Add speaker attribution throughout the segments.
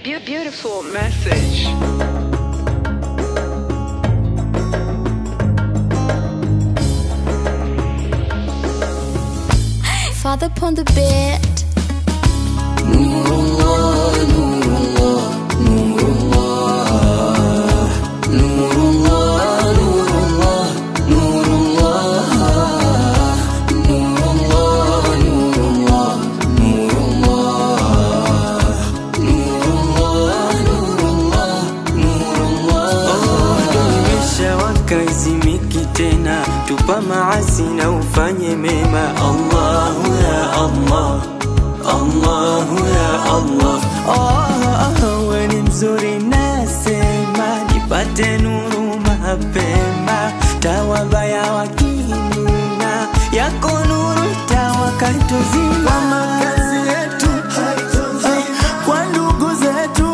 Speaker 1: Beau- Beautiful message.
Speaker 2: Father upon the bed.
Speaker 3: imeshawaka izimiki tena tupa maasi na ufanye mema allahu ya allah allahu ya allah oh, we ni mzuri nasema nipate nuru mapema tawabaya wakinuna yako nuru tawakatuzima kwa makazi yetu kwa ndugu zetu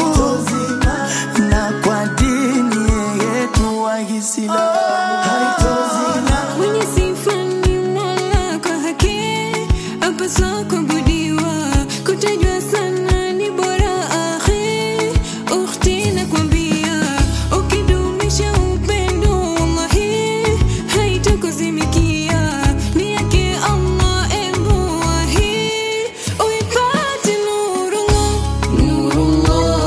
Speaker 3: na kwa dini yetu Waislamu
Speaker 4: Mwenye sifa ni Mola kwa haki, apaswa kuabudiwa, kutajwa sana ni bora akhi. Ukhti nakwambia, ukidumisha upendo wallahi, haitakuzimikia. Ni yake Allah embu wahi, uipate nurullah.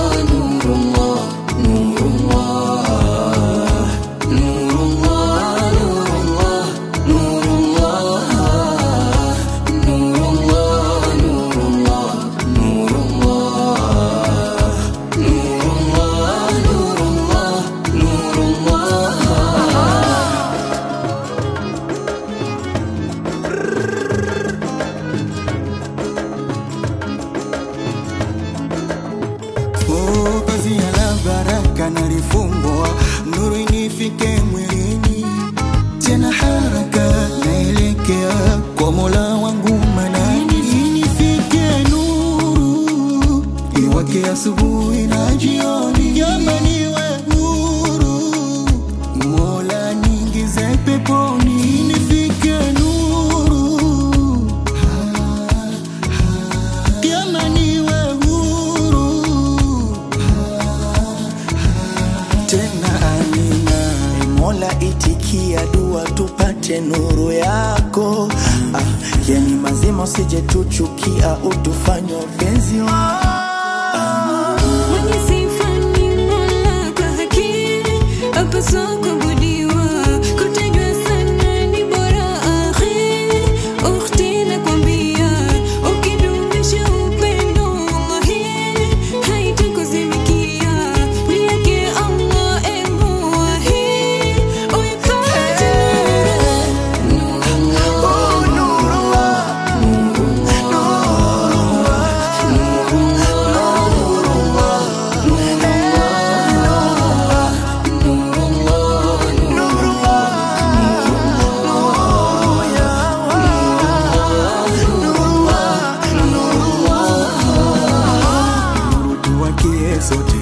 Speaker 5: Oh, pazia la baraka nalifungua, nuru inifike mwilini, tena haraka naelekea kwa Mola wangu manani, inifike nuru iwake asubuhi na jioni, jamani we nuru, Mola niingize peponi, inifike nuru kama niwe huru
Speaker 3: tena amina E mola itikia dua tupate nuru yako ah, yani mazima usije tuchukia utufanye wapenzi wako
Speaker 4: Mwenye sifa ni Mola kwa haki, apaswa kuabudiwa, kutajwa sana ni bora akhi. Ukhti nakwambia, ukidumisha upendo wallahi, haitakuzimikia. Ni yake Allah embu wahi, uipate
Speaker 5: tuwakie sote